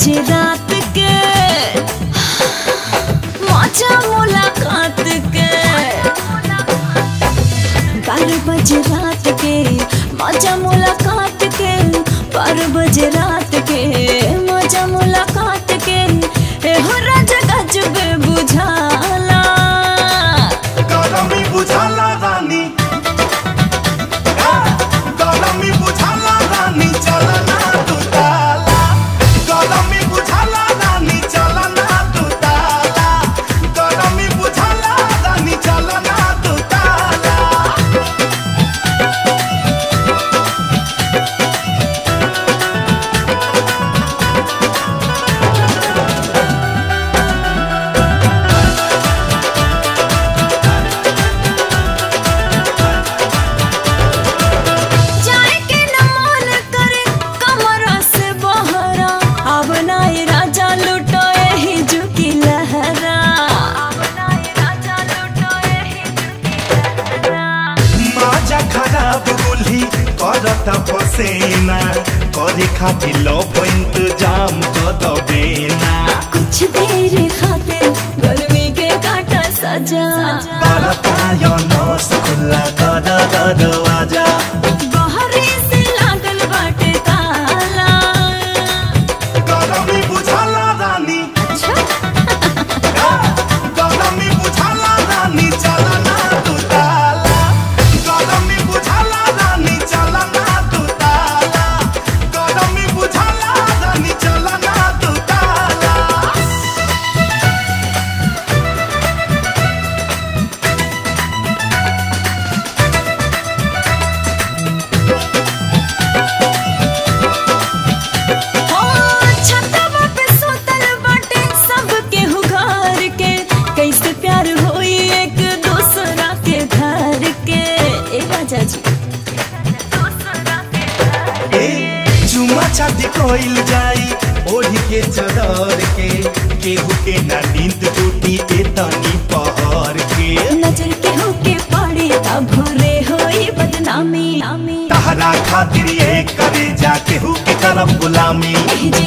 बजे रात के मजा मुलाकात के बारह बजे रात के मजा मुलाकात के बारह बजे रात के मजा मुलाकात के ए हो राजा गजब बुझाला गरमी बुझाला रानी गरमी बुझाला रानी चला ना तू ताला गरमी बुझाला रानी चला ना तू ताला गरमी बुझाला रानी चला ना तू ताला जाए के न मन करे कमरा से बहरा अब नाई राजा लुटो ही झुकी लहरा अब नाई राजा लुटो ही झुकी लहरा माजा खराब गुल्ही करत पसेना करे खातिर लो इंतजाम कर दबेना कुछ देर खातिर गर्मी के काटा सजा बरतायो नस खुला कर दरवाजा बहरे से लागल बाटे ताला गरमी बुझाला रानी गरमी बुझाला रानी चला ना तू ताला गरमी बुझाला रानी चला ना तू ताला गरमी बुझाला रानी चला ना तू ताला हो छतवा पे सोतल बाटे सब केहू घर के कैसे प्यार होई एक दूसरा के घर के ए राजा जी ए चुमा छाती कोइल जाई ओढ़ी के चदर के केहू के ना नींद टूटी ए तनी पहर के नजर केहू के पड़े तब भोरे होई बदनामी तहरा खातिर ये करे जा केहू के करम गुलामी एह